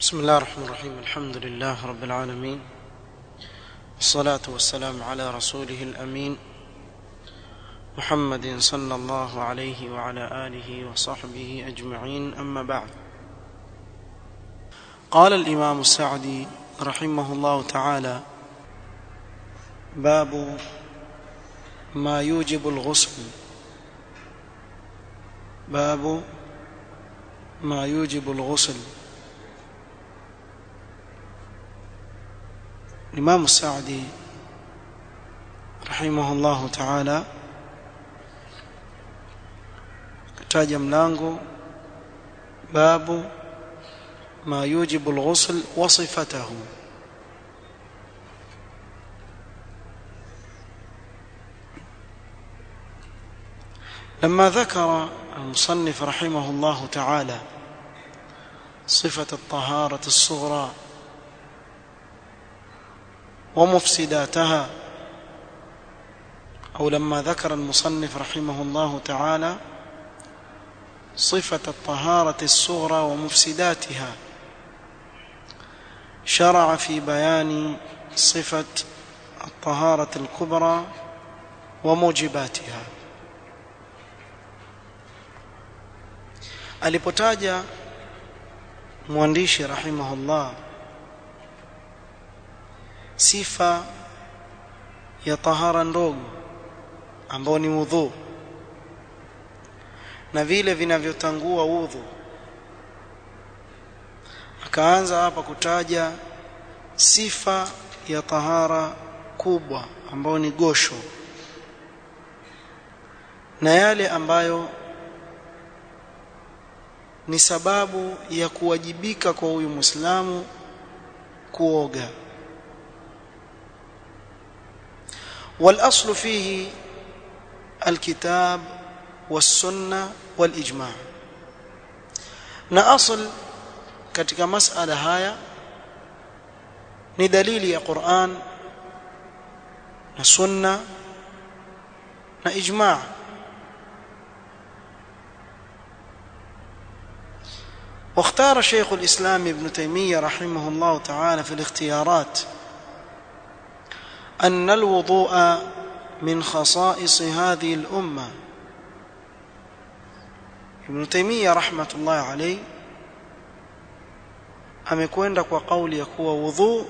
بسم الله الرحمن الرحيم الحمد لله رب العالمين والصلاة والسلام على رسوله الأمين محمد صلى الله عليه وعلى آله وصحبه أجمعين أما بعد قال الإمام السعدي رحمه الله تعالى باب ما يوجب الغسل باب ما يوجب الغسل الإمام السعدي رحمه الله تعالى kataja mlango babu ma yujibu alghusl wa sifatahu لما ذكر المصنف رحمه الله تعالى صفة الطهارة الصغرى ومفسداتها أو لما ذكر المصنف رحمه الله تعالى صفة الطهارة الصغرى ومفسداتها شرع في بيان صفة الطهارة الكبرى وموجباتها alipotaja mwandishi rahimahullah sifa ya tahara ndogo ambao ni udhu na vile vinavyotangua udhu akaanza hapa kutaja sifa ya tahara kubwa ambayo ni gosho na yale ambayo ni sababu ya kuwajibika kwa huyu Muislamu kuoga والاصل فيه الكتاب والسنه والاجماع na asl katika masala haya ni dalili ya Qur'an na sunna na ijma' واختار شيخ الإسلام ابن تيمية رحمه الله تعالى في الاختيارات أن الوضوء من خصائص هذه الأمة ابن تيمية رحمة الله عليه amekwenda kwa kauli ya kuwa wudhu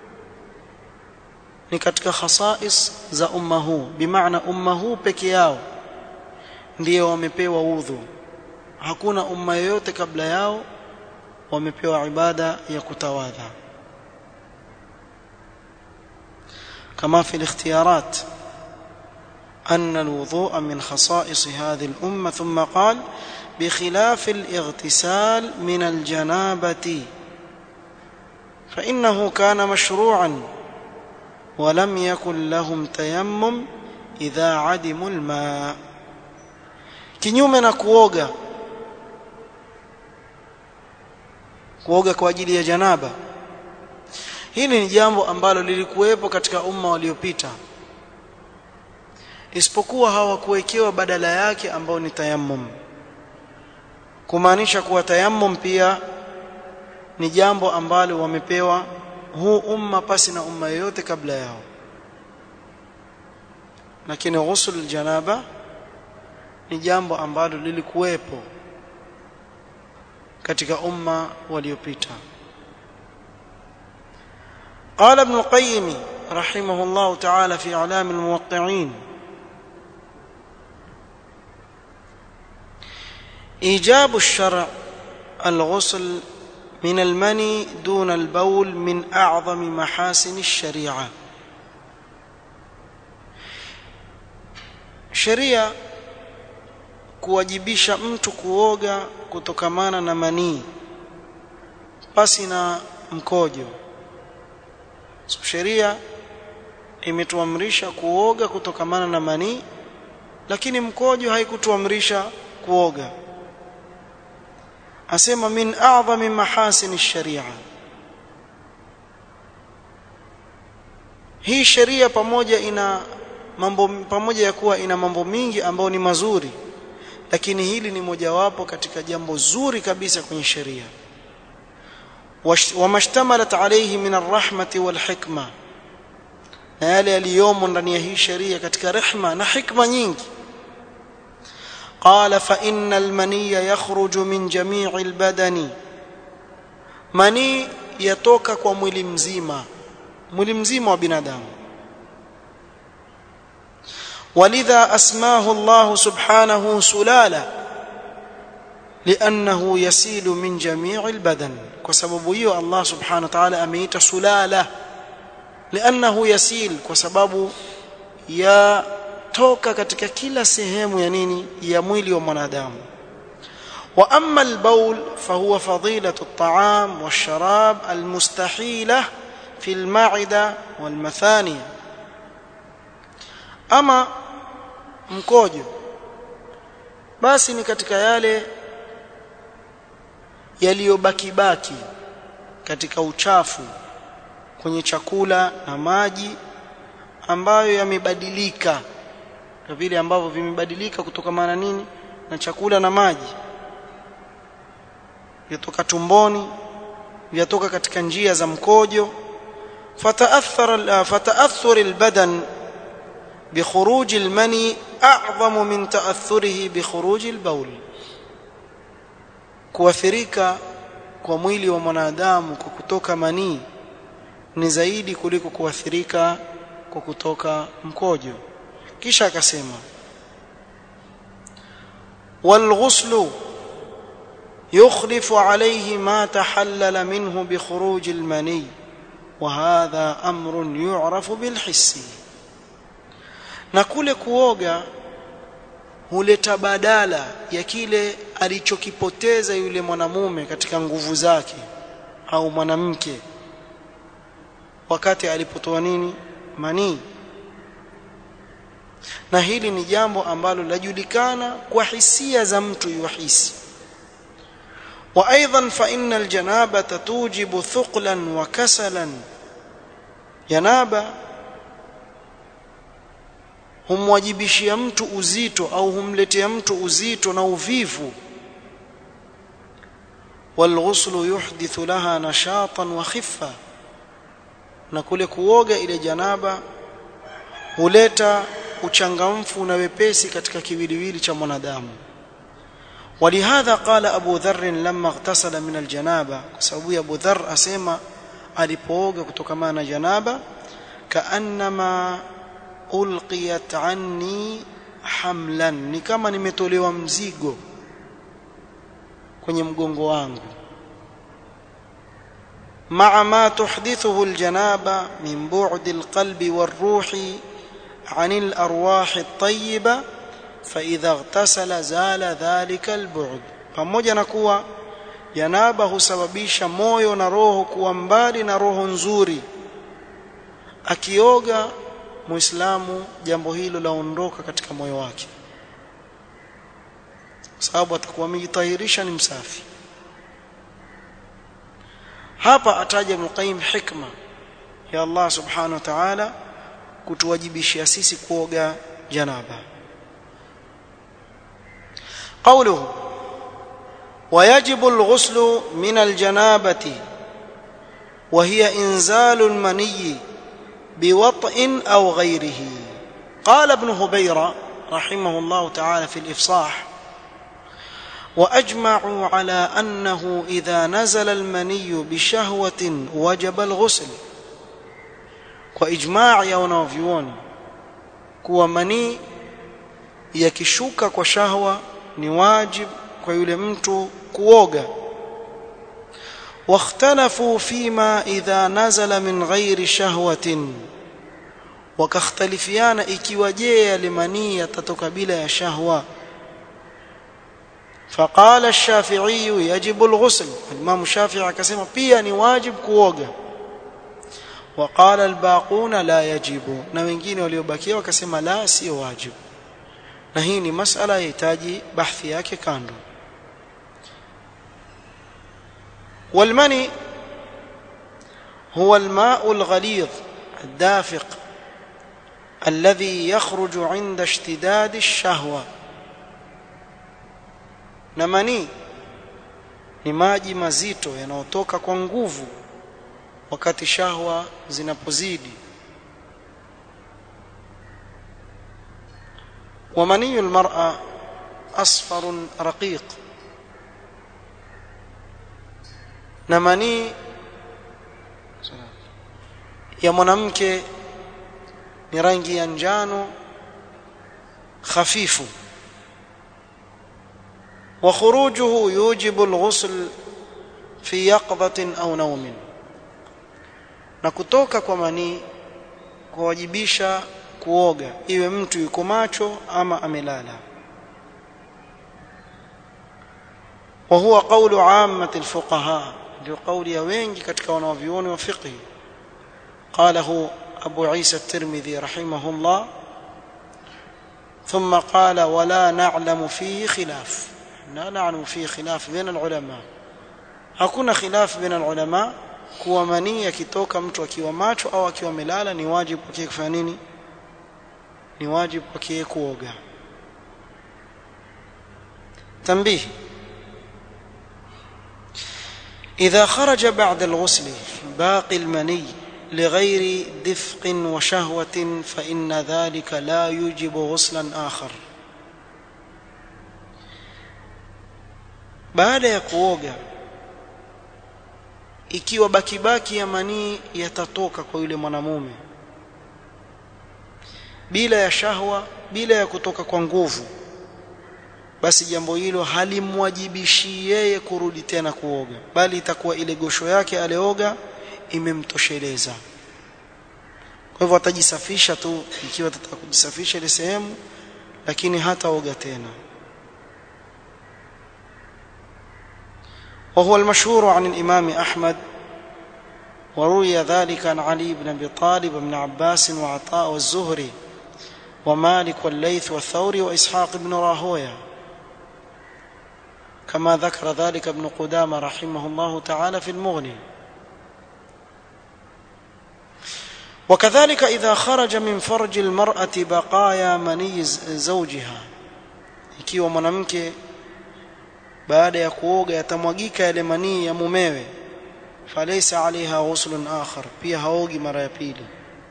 ni katika khasais za umma huu bimaana umma huu peke yao ndio wamepewa udhu hakuna umma yoyote kabla yao wamepewa ibada ya kutawadha كما في الاختيارات أن الوضوء من خصائص هذه الأمة ثم قال بخلاف الاغتسال من الجنابة فإنه كان مشروعا ولم يكن لهم تيمم إذا عدموا الماء kinyume na kuoga kuoga kwa ajili ya janaba hili ni jambo ambalo lilikuwepo katika umma waliopita isipokuwa hawakuwekewa badala yake ambao ni tayammum kumaanisha kuwa tayammum pia ni jambo ambalo wamepewa huu umma pasi na umma yoyote kabla yao lakini ghusl janaba ni jambo ambalo lilikuwepo katika umma waliopita قال ابن القيم رحمه الله تعالى في اعلام الموقعين ايجاب الشرع الغسل من المني دون البول من اعظم محاسن الشريعه sheria kuwajibisha mtu kuoga kutokamana na manii pasi na mkojo so sheria imetuamrisha kuoga kutokamana na manii lakini mkojo haikutuamrisha kuoga asema min a'zami mahasin sharia hii sheria pamoja ina mambo pamoja ya kuwa ina mambo mingi ambayo ni mazuri lakini hili ni mojawapo katika jambo zuri kabisa kwenye sheria وما اشتملت عليه من الرحمة والحكمة na yale yaliyomo ndani ya hii sheria katika rehma na hikma nyingi قال فإن المني يخرج من جميع البدن mani yatoka kwa mwili mzima mwili mzima wa binadamu ولذا أسماه الله سبحانه سلالة لأنه يسيل من جميع البدن وسبب هي الله سبحانه وتعالى أميت سلالة لأنه يسيل وسبب يا toka katika kila sehemu ya nini ya mwili wa mwanadamu wa amma albaul fahuwa fadilatu at'am washarab almustahila fi alma'ida walmathani ama mkojo basi ni katika yale yaliyobaki baki katika uchafu kwenye chakula na maji ambayo yamebadilika na vile ambavyo vimebadilika kutokana nini na chakula na maji vyatoka tumboni vyatoka katika njia za mkojo fataathara fataathur albadan بخروج المني أعظم من تأثره بخروج البول kuathirika kwa mwili wa mwanadamu kwa kutoka manii ni zaidi kuliko kuathirika kwa kutoka mkojo kisha akasema والغسل يخلف عليه ما تحلل منه بخروج المني وهذا أمر يعرف بالحس na kule kuoga huleta badala ya kile alichokipoteza yule mwanamume katika nguvu zake au mwanamke wakati alipotoa nini manii na hili ni jambo ambalo lajulikana kwa hisia za mtu yuhisi wa aidan fa inna aljanaba tujibu thuqlan wa kasalan janaba humwajibishia mtu uzito au humletea mtu uzito na uvivu والغسل يحدث لها نشاطا وخفه na kule kuoga ile janaba huleta uchangamfu na wepesi katika kiwiliwili cha mwanadamu ولهذا قال ابو ذر لما اغتسل من الجنابه sababu abu dharr asema alipooga kutokana na janaba kaannama ulqiyat anni hamlan ni kama nimetolewa mzigo kwenye mgongo wangu مع ما تحدثه الجنابه من بعد القلب والروح عن الارواح الطيبه فاذا اغتسل زال ذلك البعد pamoja na kuwa janaba husababisha moyo na roho kuwa mbali na roho nzuri akioga muislamu jambo hilo laondoka katika moyo wake sababu atakuwa amejitahirisha ni msafi hapa ataja Ibn hikma ya Allah subhanahu wa ta'ala kutuwajibishia sisi kuoga janaba قوله ويجب الغسل من الجنابة وهي إنزال المني بوطء أو غيره قال ابن هبيرة رحمه الله تعالى في الإفصاح واجمعوا على انه اذا نزل المني بشهوه وجب الغسل واجماع ya wanavyuoni kuwa manii yakishuka kwa shahwa ni wajib kwa yule mtu kuoga واختلفوا فيما اذا نزل من غير شهوه wakakhtalifiana ikiwa je yale manii yatatoka bila ya shahwa فقال الشافعي يجب الغسل الامام الشافعي akasema pia ni wajib kuoga وقال الباقون لا يجب na wengine waliobakia wakasema la sio wajib na hii ni masala yahitaji bahthi yake kando والمني هو الماء الغليظ الدافق الذي يخرج عند اشتداد الشهوه na manii ni maji mazito yanayotoka kwa nguvu wakati shahwa zinapozidi ومني المرأة أصفر رقيق نمني ya mwanamke ni rangi ya njano hafifu wa khurujuhu yujibu alghusl fi yaqdhatin au naumin na kutoka kwa manii kuwajibisha kuoga iwe mtu yuko macho ama amelala wa huwa qawlu ammati alfuqaha ndio kauli ya wengi katika wanavyuoni wa fiqh قاله أبو عيسى الترمذي رحمه الله ثم قال ولا نعلم فيه خلاف لا نعلم فيه خلاف بين العلماء hakuna khilaf baina alulama kuwa manii yakitoka mtu akiwa macho au akiwa melala ni wajibu kwake kufanya nini ni wajibu kwake kuoga تنبيه إذا خرج بعد الغسل باقي المني لغير دفق وشهوة فإن ذلك لا يوجب غسلا آخر baada ya kuoga ikiwa bakibaki ya manii yatatoka kwa yule mwanamume bila ya shahwa bila ya kutoka kwa nguvu basi jambo hilo halimwajibishi yeye kurudi tena kuoga bali itakuwa ile gosho yake alioga imemtosheleza kwa hivyo atajisafisha tu ikiwa atataka kujisafisha ile sehemu lakini hataoga tena وهو المشهور عن الإمام أحمد وروي ذلك عن علي بن أبي طالب وابن عباس وعطاء والزهري ومالك والليث والثوري وإسحاق بن راهويه كما ذكر ذلك ابن قدامة رحمه الله تعالى في المغني وكذلك إذا خرج من فرج المرأة بقايا مني زوجها ikiwa mwanamke baada ya kuoga yatamwagika yale manii ya mumewe falaysa alaiha ghuslun akhar pia haogi mara ya pili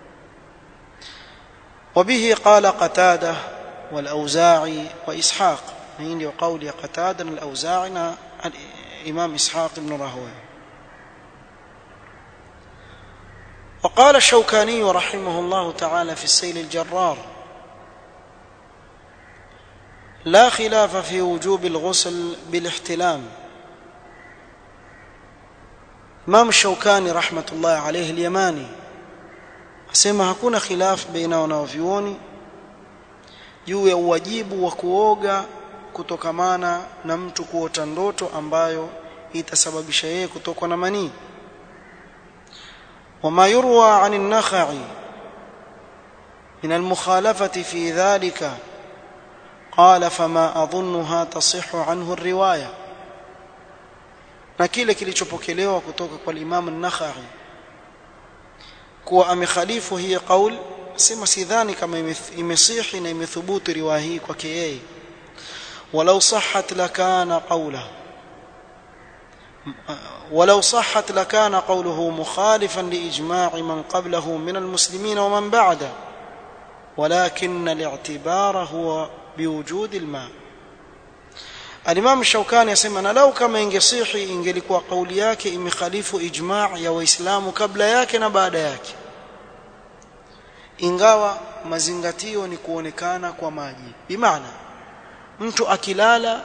وبه قال قتاده والأوزاعي وإسحاق hii ndio kauli ya Qatada na al-Auza'i na Imam Ishaq ibn Rahowi وقال الشوكاني رحمه الله تعالى في السيل الجرار لا خلاف في وجوب الغسل بالاحتلام Imam Shaukani rahmatullahi alayhi al-Yamani asema hakuna khilaf baina wanavyuoni juu ya uwajibu wa kuoga kutokamana na mtu kuota ndoto ambayo itasababisha yeye kutokwa na manii وما يروى عن النخعي من المخالفة في ذلك قال فما أظنها تصح عنه الرواية na kile kilichopokelewa kutoka kwa Imam an-Nakhai kuwa amekhalifu hii qaul sema sidhani kama imesihi na imethubutu riwaya hii kwake yeye walau sahhat lakana qawla ولو صحت لكان قوله مخالفا لاجماع من قبله من المسلمين ومن بعده ولكن الاعتبار هو بوجود الماء الامام الشوكاني يسمى na lau kama ingesihi ingelikuwa kauli yake imekhalifu ijma' ya waislamu kabla yake na baada yake ingawa mazingatio ni kuonekana kwa maji bimaana mtu akilala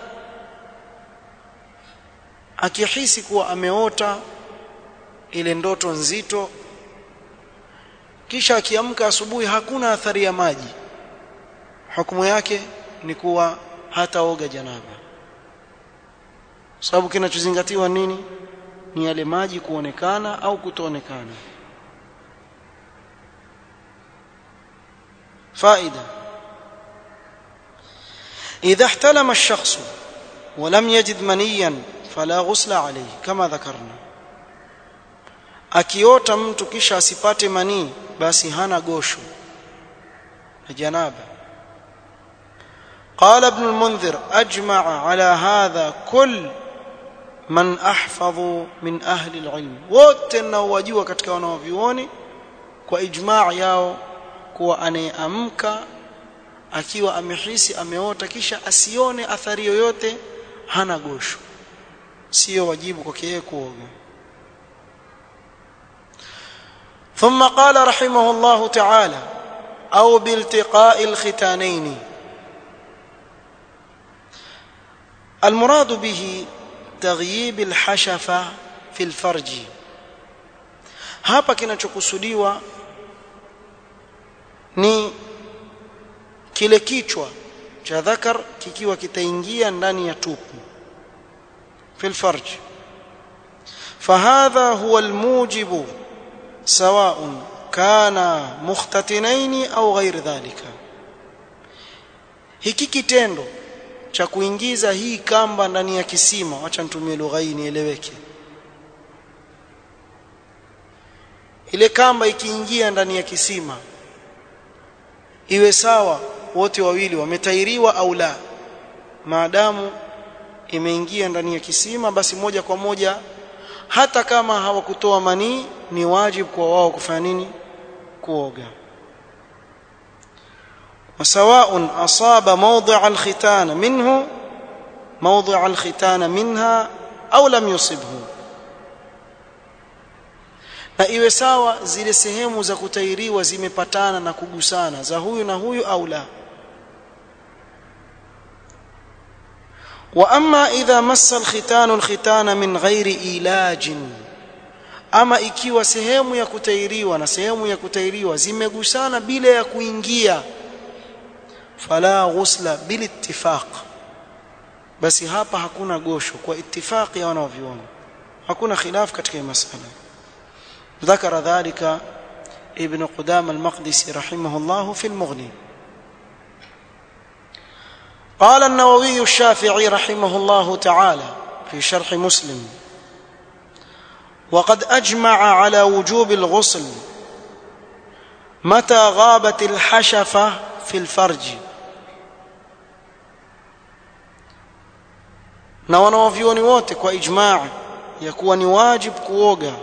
akihisi kuwa ameota ile ndoto nzito kisha akiamka asubuhi hakuna athari ya maji hukumu yake ni kuwa hataoga janaba sababu kinachozingatiwa nini ni yale maji kuonekana au kutoonekana فائده اذا احتلم الشخص ولم يجد منيا فلا غسل عليه كما ذكرنا akiota mtu kisha asipate manii basi hana gosho na janaba قال ابن المنذر اجمع على هذا كل man ahfadhu min ahli alilm wote ninaowajua katika wanaovioni kwa ijmaa yao kuwa anayeamka akiwa amehisi ameota kisha asione athari yoyote hana gosho sio wajibu kwake yeye kuoga ثم قال رحمه الله تعالى أو بالتقاء الختانين المراد به تغييب الحشفة في الفرج hapa kinachokusudiwa ni kile kichwa cha dhakar kikiwa kitaingia ndani ya tupu في الفرج فهذا هو الموجب سواء كان مختتنين au غير ذلك hiki kitendo cha kuingiza hii kamba ndani ya kisima wacha nitumie lugha hii nieleweke ile kamba ikiingia ndani ya kisima iwe sawa wote wawili wametairiwa au la maadamu imeingia ndani ya kisima basi moja kwa moja hata kama hawakutoa manii ni wajibu kwa wao kufanya nini kuoga وسواء أصاب موضع الختان منه موضع الختان منها أو لم يصبه na iwe sawa zile sehemu za kutairiwa zimepatana na kugusana za huyu na huyu au la واما اذا مس الختان الختان من غير علاج ama ikiwa sehemu ya kutairiwa na sehemu ya kutairiwa zimegusana bila ya kuingia fala ghusla bil ittifaq basi hapa hakuna gosho kwa ittifaqi ya wanavyuoni hakuna khilaf katika hii masala ذكر ذلك ابن قدام المقدسي رحمه الله في المغني قال النووي الشافعي رحمه الله تعالى في شرح مسلم وقد اجمع على وجوب الغسل متى غابت الحشفه في الفرج na wanawavyuoni wote kwa ijmaa ya kuwa ni wajib kuoga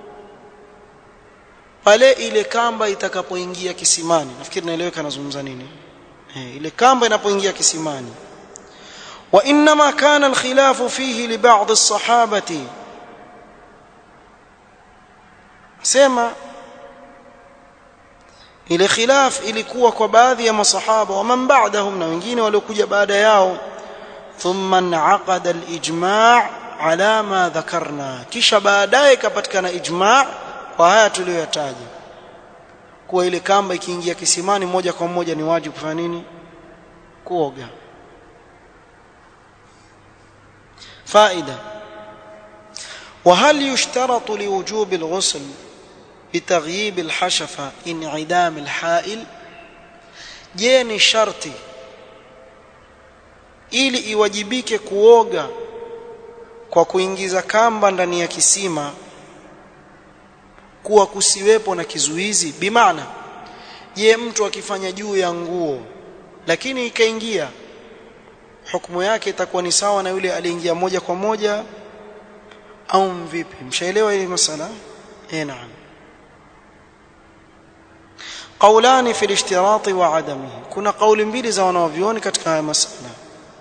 pale ile kamba itakapoingia kisimani nafikiri naeleweka nazungumza nini eh, ile kamba inapoingia kisimani wa inma kana alkhilafu fihi li ba'd as-sahabati sema ile khilaf ilikuwa kwa baadhi ya masahaba wa man ba'dahum na wengine waliokuja baada yao thumma inaqada al-ijma' ala ma dhakarna kisha baadaye kapatikana ijma' kwa haya tuliyoyataja kuwa ile kamba ikiingia kisimani moja kwa moja ni wajibu kufanya nini kuoga faida وهل يشترط لوجوب الغسل بتغييب الحشفة انعدام الحائل je ni sharti ili iwajibike kuoga kwa kuingiza kamba ndani ya kisima kuwa kusiwepo na kizuizi bimaana je mtu akifanya juu ya nguo lakini ikaingia hukumu yake itakuwa ni sawa na yule aliingia moja kwa moja au vipi mshaelewa hili masala eh naam قولان في الاشتراط وعدمه كنا قول mbili za wanawavioni katika haya masala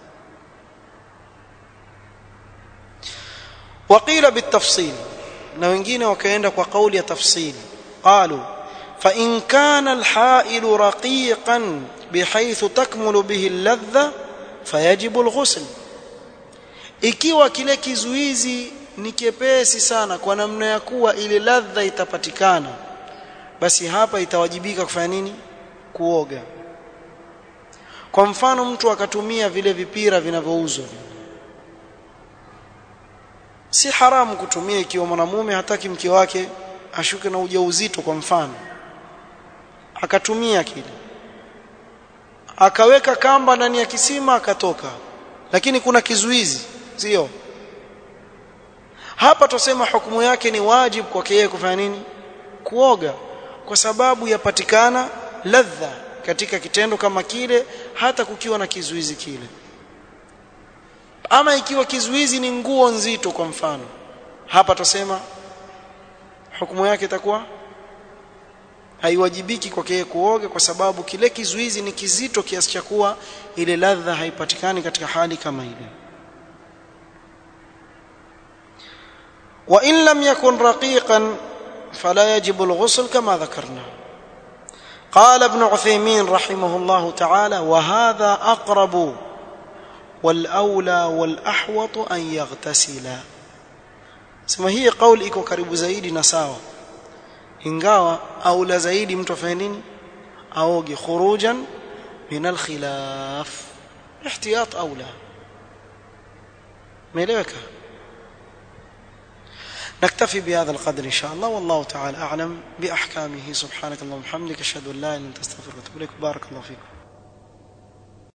وقيل بالتفصيل na wengine wakaenda kwa kauli ya tafsiri qalu fa in kana alha'il raqiqan bihaythu takmulu bihi alladha fayajibu alghusl ikiwa kile kizuizi ni kepesi sana kwa namna ya kuwa ile ladha itapatikana basi hapa itawajibika kufanya nini kuoga kwa mfano mtu akatumia vile vipira vinavyouzwa si haramu kutumia ikiwa mwanamume hataki mke wake ashuke na ujauzito kwa mfano akatumia kile akaweka kamba ndani ya kisima akatoka lakini kuna kizuizi sio hapa tusema hukumu yake ni wajibu kwake yeye kufanya nini kuoga kwa sababu yapatikana ladha katika kitendo kama kile hata kukiwa na kizuizi kile ama ikiwa kizuizi ni nguo nzito kwa mfano hapa tusema hukumu yake itakuwa haiwajibiki kwake yeye kuoga kwa sababu kile kizuizi ni kizito kiasi cha kuwa ile ladha haipatikani katika hali kama ile wa in lam yakun raqiqan fala yajibu al-ghusl kama dhakarna قال ابن عثيمين رحمه الله تعالى وهذا أقرب والأولى والأحوط أن يغتسل sema hii kauli iko karibu zaidi na sawa ingawa aula zaidi mtu afanye nini aoge khurujan min alkhilaf ihtiyat aula meeleweka نكتفي بهذا القدر إن شاء الله والله تعالى أعلم بأحكامه سبحانك اللهم وبحمدك أشهد أن لا إله إلا أنت أستغفرك وأتوب إليك بارك الله فيكم